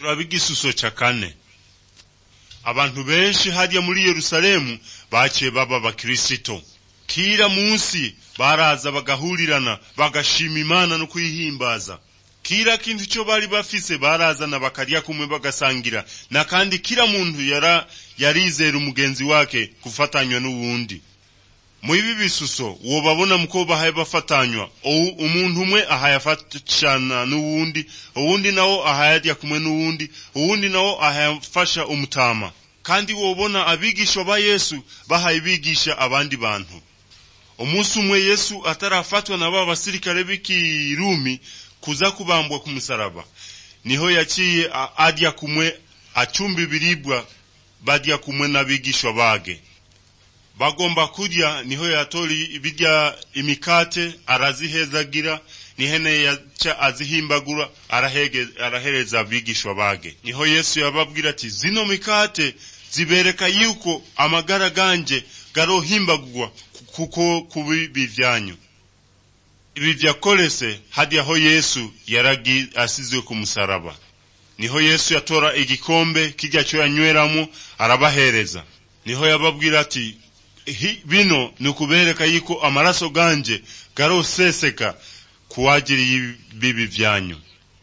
turaba igisuso ca kane abantu benshi harya muri yerusalemu baciye baba abakirisito kira munsi baraza bagahurirana bagashima imana no kuyihimbaza kira kintu cyo bari bafise barazana bakarya kumwe bagasangira na kandi kila muntu yara yarizera umugenzi wake gufatanywa n'uwundi mu ibi bisuso wobabona muko bahaye bafatanywa umuntu umwe ahaye afashana n'uwundi uwundi nawo ahaye arya kumwe n'uwundi uwundi nawo ahaye afasha umutama kandi wobona abigishwa ba yesu bahaye bigisha abandi bantu umunsi umwe yesu atarafatwa na ba basirikare b'ikirumi kuza kubambwa ku musaraba niho yaciye arya kumwe acumba ibiribwa barya kumwe n'abigishwa bage bagomba kurya niho yatori birya imikate arazihezagira nihene yaca azihimbagura arahege, arahereza abigishwa bage niho yesu yababwira ati zino mikate zibereka yuko amagara ganje garohimbagurwa kuko kubibi vyanyu ibi vyakorese hadi aho yesu yaragi asizwe ku musaraba niho yesu yatora igikombe kirya cyo yanyweramo arabahereza niho yababwira ati bino ni ukubereka yuko amaraso ganje garoseseka kuwagiriye ibibi vyanyu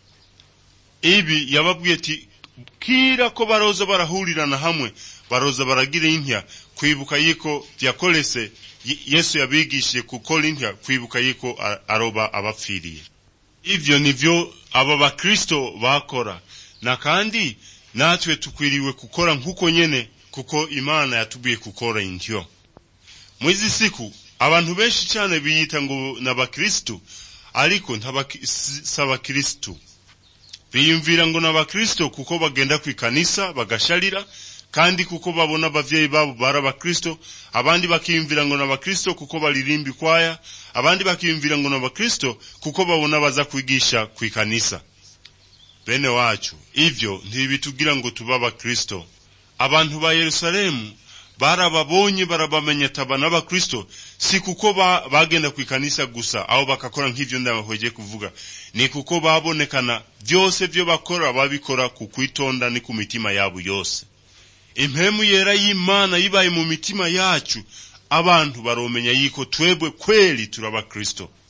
ibi yababwiye ati kira ko baroza barahurirana hamwe baroza baragira intya kwibuka yuko vyakorese yesu yabigishije gukora intya kwibuka yuko aroba abapfiriye ivyo nivyo aba bakristo bakora na kandi natwe tukwiriwe gukora nk'uko nyene kuko imana yatubwiye gukora intyo mwizi siku abantu benshi cyane biyita ngo n'abakristo ariko si abakristo biyumvira ngo n'abakristo kuko bagenda ku ikanisa bagasharira kandi kuko babona abavyeyi babo bari abakristo abandi bakiyumvira ngo n'abakristo kuko baririmba ikwaya abandi bakiyumvira ngo n'abakristo kuko babona baza kwigisha ku ikanisa bene wacu ivyo ntibitugira ngo tube abakristo abantu ba yerusalemu barababonye barabamenya taba n'abakristo si kuko ba, bagenda ku ikanisa gusa aho bakakora nk'ivyo ndabahweje kuvuga ni kuko babonekana vyose vyo bakora babikora ku kwitonda ni ku mitima yabo yose impemu yera y'imana yibaye mu mitima yacu abantu baromenya yuko twebwe kweli turi abakristo